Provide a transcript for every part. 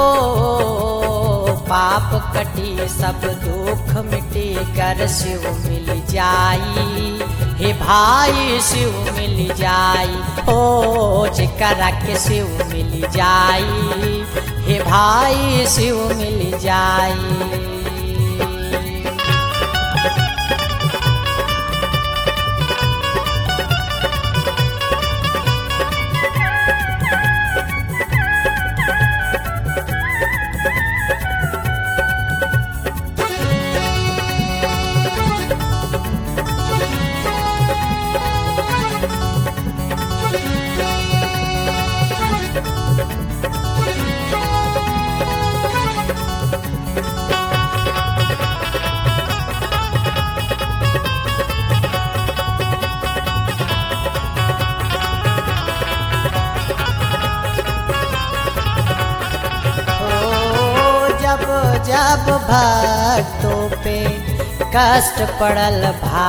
पाप कटी सब दुख मिटी कर शिव मिल जाई हे भाई शिव मिल जाई ओ जेकरा के शिव मिल जाई हे भाई शिव मिल जाई ओ जब जब भक्तों पे कष्ट पड़ल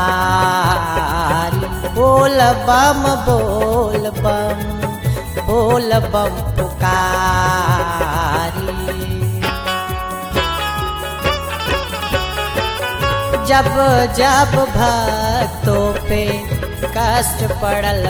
भारी बोल बम बोल बम बोल बम पुकारी जब जब भक्तों पे कष्ट पड़ल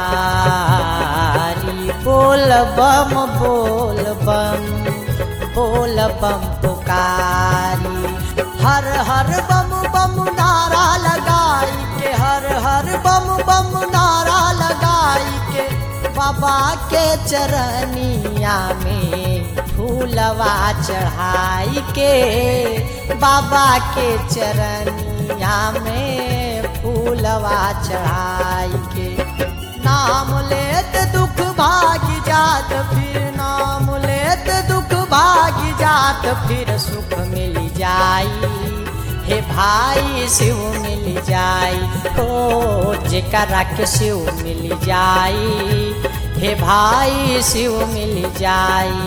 भारी बोल बम बोल बम बोल बम पुकारी हर हर बम बम नारा लगाई के हर हर बम बम नारा लगाई के बाबा के चरनिया में फूलवा चढ़ाई के बाबा के चरनिया में फूलवा चढ़ाई के नाम लेत दुख भाग जात फिर नाम लेत दुख भाग जात फिर सुख मिल जाई हे भाई शिव मिल जाई ओ जेकरा के शिव मिल जाई हे भाई शिव मिल जाई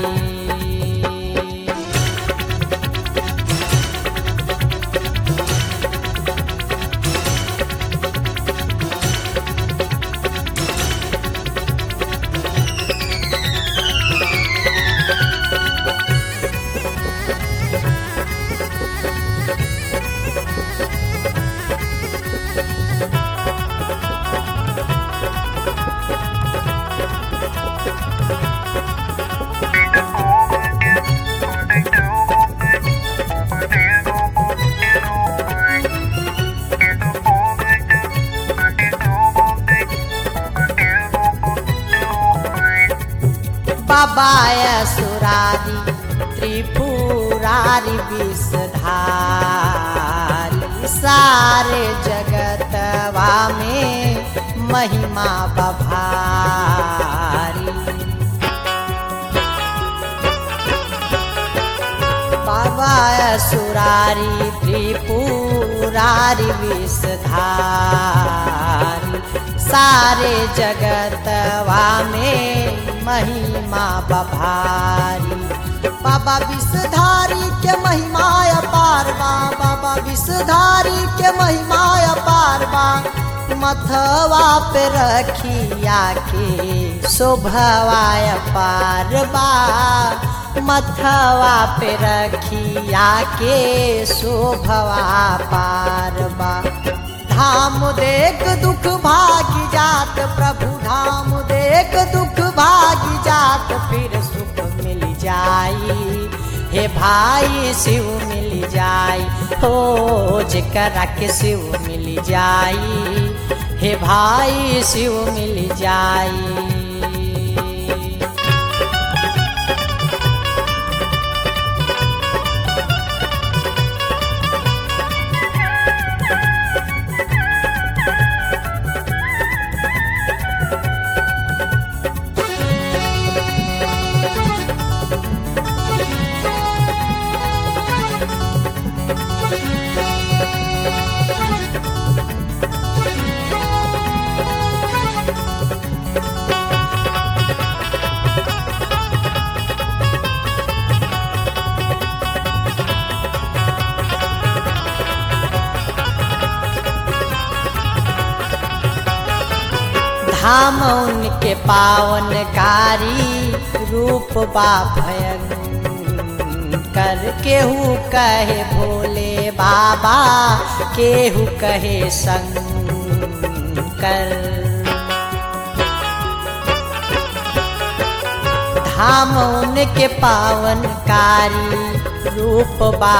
बाबा सुरारी त्रिपुरारी विषधारी सारे जगतवा में महिमा बभारी बाबा सुरारी त्रिपुरारी विषधारी सारे जगतवा में महिमा बभारी बाबा विषधारी के महिमा अपार बा बाबा विषधारी के महिमा अपार बा मथवा पे रखिया के शोभवा अपार बा मथवा पे रखिया के शोभवा पार बा धाम देख दुख भागी जात प्रभु धाम देख दुख भागी जात फिर सुख मिल जाई हे भाई शिव मिल जाई हो जेकरा के शिव मिल जाई हे भाई शिव मिल जाई धाम उनके पावनकारी रूप बा भयंकर कर केहू कहे भोले बाबा केहू कहे शंकर धाम उनके पावनकारी रूप बा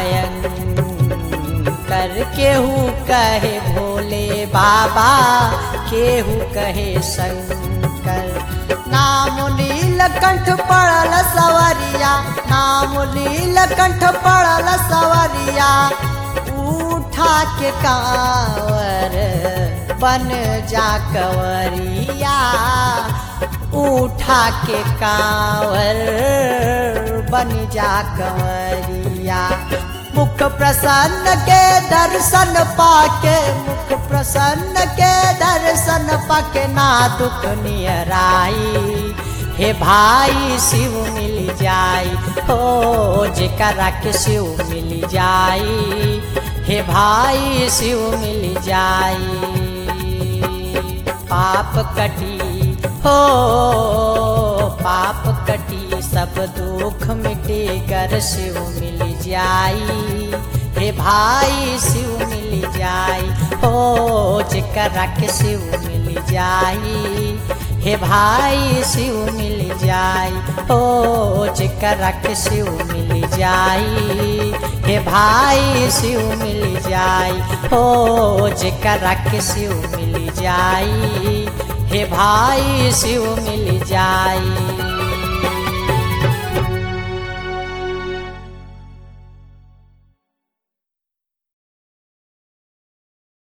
भयंकर केहू कहे भोले बाबा केहू कहे शंकर नाम नीलकंठ पड़ल सवरिया नाम नीलकंठ पड़ल सवरिया उठा के कांवर बन जा कंवरिया उठा के कांवर बन जा कंवरिया मुख प्रसन्न के दर्शन पाके मुख प्रसन्न के दर्शन पाके ना दुख नियराई हे भाई शिव मिल जाई हो जेकरा के शिव मिल जाई हे भाई शिव मिल जाई पाप कटी हो पाप कटी सब दुख मिटे कर शिव मिल जाई हे भाई शिव मिल जाई हो जेकरा के शिव मिल जाई हे भाई शिव मिल जाई हो जेकरा के शिव मिल जाई हे भाई शिव मिल जाई हो जेकरा के शिव मिल जाई हे भाई शिव मिल जाई